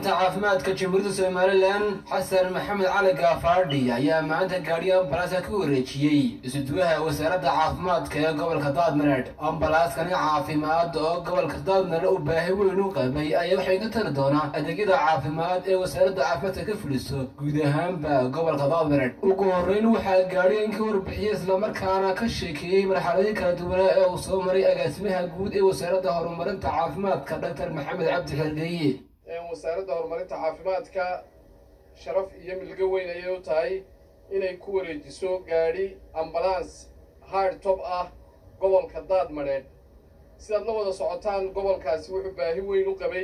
horumarinta caafimaadka jamhuuriyadda somalilan xasan maxamed cali gaafaadhi ayaa maanta gaadhi ambalaaska ku wareejiyey isuduwaha wasaaradda caafimaadka ee gobolka daadmareed ambalaaskani caafimaad oo gobolka daadmareed uu baahi weyn u qabay ayaa waxay ka tari doonaa adeegyada caafimaad ee wasaaradda caafimaadka ka fuliso guud ahaanba gobolka daadmareed ugu horreyn waxaa gaadhigan ka warbixiyey islamarkaana ka sheekeeyey marxaladii kala duwanaa ee uu soo maray agaasimaha guud ee wasaaradda horumarinta caafimaadka dr maxamed cabdi xergeeye wasaaradda horumarinta caafimaadka sharaf iyo milgo weyn ayay u tahay inay ku wareejiso gaadhi ambalaans hard top ah gobolka daadmadheedh sidaad la wada socotaan gobolkaasi wuxuu baahi weyn u qabay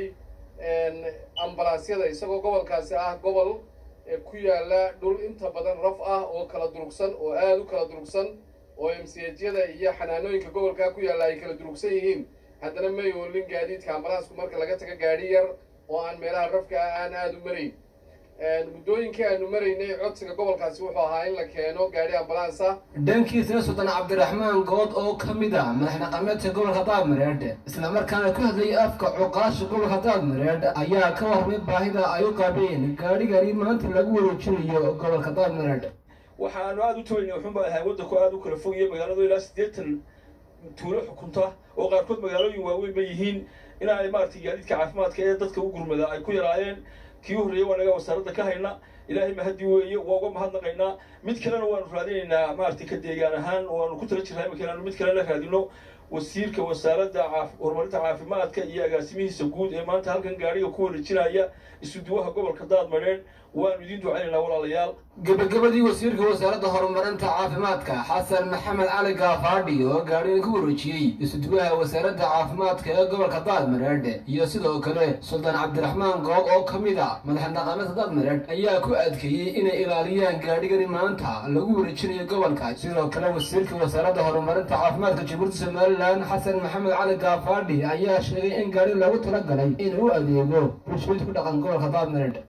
ambalaasyada isagoo gobolkaasi ah gobol ku yaala dhul inta badan raf ah oo kala durugsan oo aada u kala durugsan oo emsiyajyada iyo xanaanooyinka gobolkaa ku yaalla ay kala durugsan yihiin haddana may oolin gaadiidka ambalaasku marka laga tago gaadhi yar oo aan meelaha rafka ah aan aada u marayn muddooyinkii aanu maraynay codsiga gobolkaasi wuxuu ahaa in la keeno gaadhi ambalansa dhankiisana suldan cabdiraxmaan good oo ka mid ah madax dhaqameedka gobolka daadmareedh islamarkaana ku hadlayay afka cuqaasha gobolka daadmareedh ayaa ka warmay baahida ay u qabeen gaadhigani maanta lagu wareejinayo gobolka daadmareedh waxaanu aada u tabayna wuxuunba ahay waddanku aada u kala fogaya magaaladu ilaa siddeetan tuulo xukunta oo qaarkood magaalooyin waaweyn bay yihiin in ay maaragtay gaadiidka caafimaadka ee dadka u gurmada ay ku yaraayeen kii u horreeyey waa naga wasaaradda ka hayna ilaahay mahaddi weeye waa uga mahadnaqaynaa mid kalena waanu raadinaynaa maaragtay ka deegaan ahaan waanu ku tala jirnaa imika inaanu mid kalena raadino wasiirka wasaaradda horumarinta caafimaadka iyo agaasimihiisa guud ee maanta halkan gaadhiga ku wareejinaya isuduwaha gobolka daadmadheedh waanu idiin ducaynaynaa walaalayaal gebagabadii wasiirka wasaaradda horumarinta caafimaadka xasan maxamed cali gaafaadhi oo gaadhigan ku wareejiyey isuduwaha wasaaradda caafimaadka ee gobolka daadmareedh iyo sidoo kale suldaan cabdiraxmaan goob oo ka mid a madax dhaqameedka daadmareedh ayaa ku adkeeyey inay ilaaliyaan gaadhigani maanta lagu wareejinayo gobolka sidoo kale wasiirka wasaaradda horumarinta caafimaadka jamhuuriyadda somalilan xasan maxamed cali gaafaadhi ayaa sheegay in gaadhi loogu talagalay inuu u adeego bulshooyinka ku dhaqan gobolka daadmareedh